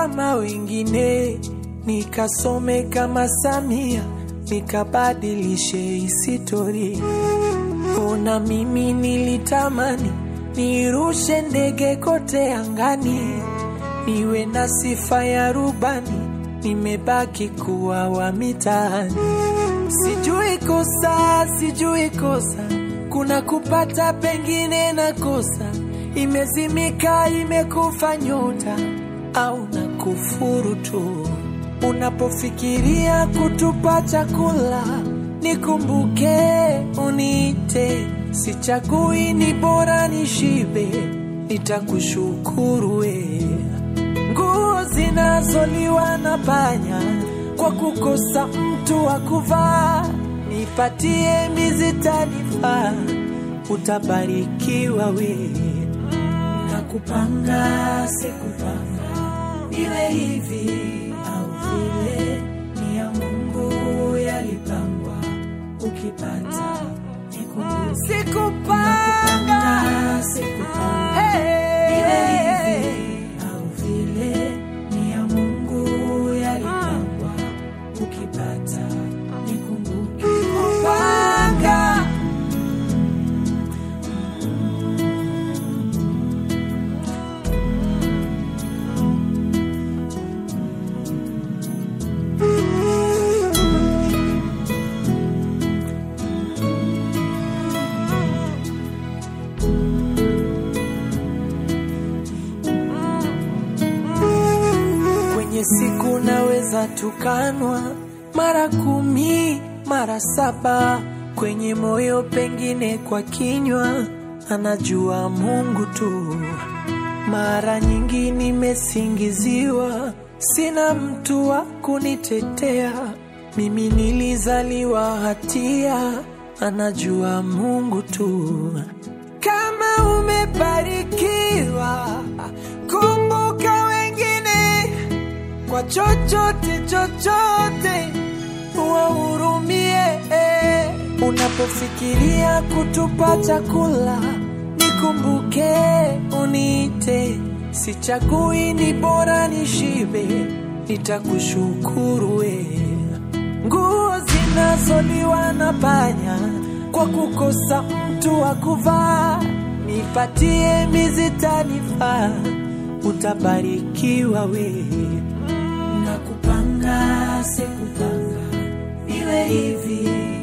kama wengine, nikasome kama Samia, nikabadilishe historia. Ona mimi nilitamani nirushe ndege kote angani, niwe na sifa ya rubani, nimebaki kuwa wa mitaani. Sijui kosa, sijui kosa, kuna kupata pengine na kosa, imezimika imekufa nyota au na kufuru tu. Unapofikiria kutupa chakula, nikumbuke uniite, sichagui, ni bora nishibe, nitakushukuru we. Nguo zinazoliwa na panya kwa kukosa mtu wa kuvaa, nipatie mizitanifaa, utabarikiwa we. Nakupanga sikupanga, iwe hivi au vile, ni ya Mungu yalipangwa, ukipata nikumbuke. Sikupanga, sikupanga, iwe hivi au vile, ni ya Mungu yalipangwa, ukipata nikumbuke. Kupanga Kwenye siku naweza tukanwa mara kumi mara saba, kwenye moyo pengine kwa kinywa, anajua Mungu tu. Mara nyingi nimesingiziwa, sina mtu wa kunitetea. Mimi nilizaliwa hatia, anajua Mungu tu. Kama umebarikiwa, kumbuka wengine kwa chochote chochote, wahurumie. Unapofikiria kutupa chakula, nikumbuke uniite, sichagui, ni bora nishibe, nitakushukuru we. Nguo zinazoliwa na panya kwa kukosa mtu wa kuvaa, nipatie mizitanifaa, utabarikiwa we. Nakupanga sikupanga, iwe hivi